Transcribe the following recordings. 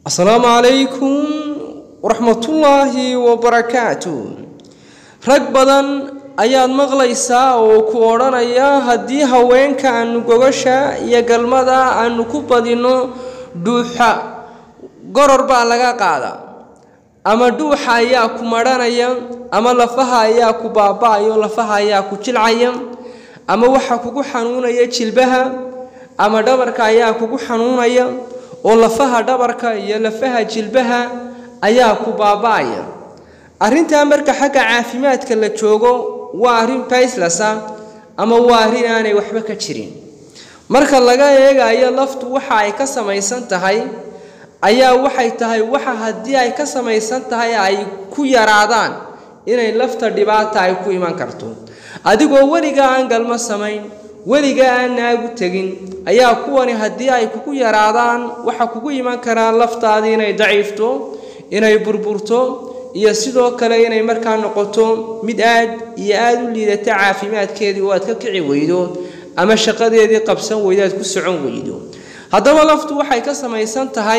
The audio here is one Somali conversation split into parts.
asalaamu calaykum waraxmatullaahi wabarakaatu rag badan ayaad maqlaysaa oo ku odhanaya haddii haweenka aanu gogasha iyo galmada aanu ku badinno dhuuxa goror baa laga qaadaa ama dhuuxa ayaa ku madhanaya ama lafaha ayaa ku baaba-ayo lafaha ayaa ku jilcaya ama waxa kugu xanuunaya jilbaha ama dhabarka ayaa kugu xanuunaya oo lafaha dhabarka iyo lafaha jilbaha ayaa ku baaba-aya arrintaa marka xagga caafimaadka la joogo waa arrin bayslasa ama waa arrin aanay waxba ka jirin marka laga eegayo laftu waxa ay ka samaysan tahay ayaa waxay tahay waxa haddii ay ka samaysan tahay ay ku yaraadaan inay lafta dhibaata ay ku iman karto adigoo weligaa aan galmo samayn weligaa aan naagu tegin ayaa kuwani haddii ay kugu yaraadaan waxa kugu iman karaa laftaadii inay daciifto inay burburto iyo sidoo kale inay markaa noqoto mid aad iyo aada u liidata caafimaadkeedii oo aad ka kici weydo ama shaqadeedii qabsan weydo aad ku socon weydo haddaba laftu waxay ka samaysan tahay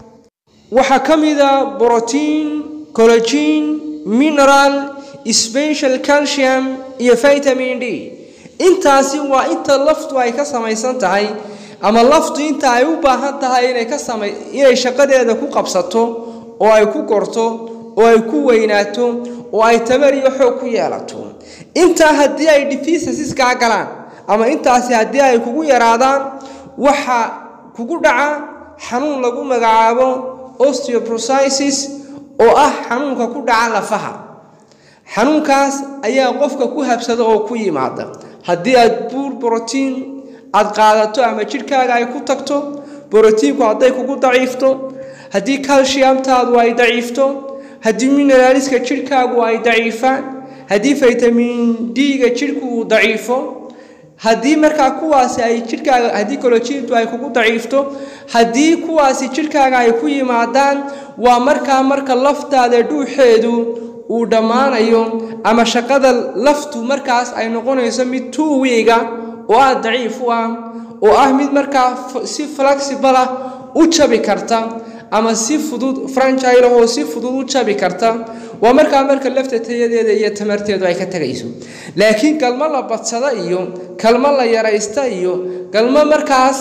waxaa ka mida brotiin cologin mineral special calcium iyo vitamin d intaasi waa inta laftu ay ka samaysan tahay ama laftu inta ay u baahan tahay inay ka sama inay shaqadeeda ku qabsato oo ay ku korto oo ay ku weynaato oo ay tamar iyo xoog ku yeelato intaa haddii ay deficiencies kaa galaan ama intaasi haddii ay kugu yaraadaan waxa kugu dhaca xanuun lagu magacaabo osteoporosis oo ah xanuunka ku dhaca lafaha xanuunkaas ayaa qofka ku habsada oo ku yimaada haddii aad buur brotiin aad qaadato ama jidhkaaga ay ku tagto brotiinku hadday kugu daciifto haddii calciumtaadu ay daciifto haddii mineraaliska jidhkaagu ay daciifaan haddii vitamin d-ga jidhku uu daciifo haddii markaa kuwaasi ay jidhkaaga haddii colojintu ay kugu daciifto haddii kuwaasi jidhkaaga ay ku yimaadaan waa markaa marka laftaada dhuuxeedu uu dhammaanayo ama shaqada laftu markaas ay noqonayso mid two wiiga oo aada daciif u ah oo ah mid markaa si flexible ah u jabi karta ama si fudud franchile oo si fudud u jabi karta waa markaa marka lafta tayadeeda iyo tamarteedu ay ka tegayso laakiin galmo la badsada iyo galmo la yaraysta iyo galmo markaas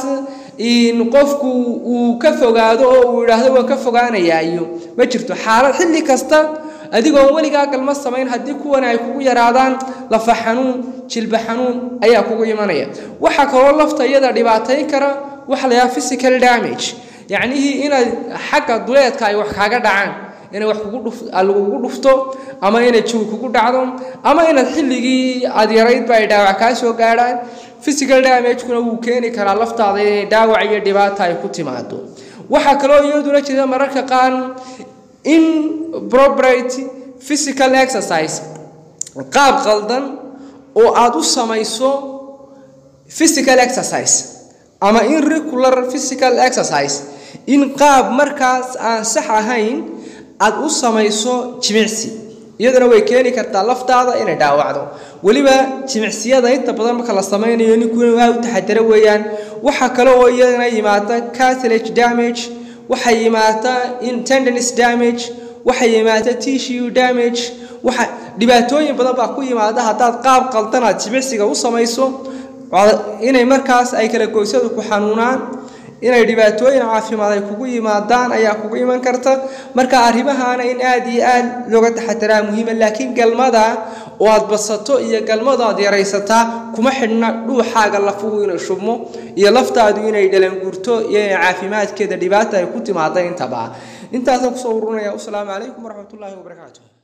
qofku uu ka fogaado oo uu yidhaahdo waan ka fogaanayaa iyo ma jirto xaalad xilli kasta adigoon weligaa galmo samayn haddii kuwani ay kugu yaraadaan lafa xanuun jilba xanuun ayaa kugu imanaya waxaa kaloo lafta iyada dhibaatayn kara waxa la yidhaha physical damage yacnihii inaad xagga duleedka ay wax kaaga dhacaan inay wax lagugu dhufto ama inay jawi kugu dhacdo ama inaad xilligii aad yaraydba ay dhaawac kaa soo gaadhaan physical damagekuna wuu keeni karaa laftaada inay dhaawac iyo dhibaata ay ku timaado waxaa kaloo iyaduna jira mararka qaar improperate physical exercise qaab qaldan oo aada u samayso physical exercise ama irregular physical exercise in qaab markaas aan sax ahayn aada u samayso jimicsi iyaduna way keeni kartaa laftaada inay dhaawacdo weliba jimicsiyada inta badan marka la samaynayo ninkuna waa u taxadaro weeyaan waxaa kale oo iyadana yimaada cartilage damage waxay yimaata tendons damage waxay yimaata tissue damage waxa dhibaatooyin badan baa ku yimaada haddaad qaab qaldan aad jimicsiga u samayso inay markaas ay kala goysadu ku xanuunaan inay dhibaatooyin caafimaad ay kugu yimaadaan ayaa kugu iman karta marka arrimahaana in aada iyo aad looga taxadaraa muhiima laakiin galmada oo aad badsato iyo galmada aad yaraysataa kuma xidhna dhuuxaaga lafuhu inay shubmo iyo laftaadu inay dhalanguurto iyo inay caafimaadkeeda dhibaata ay ku timaada intaba intaasaan kusoo urunaya wasalaamu calaykum waraxmatullaahi wabarakaatu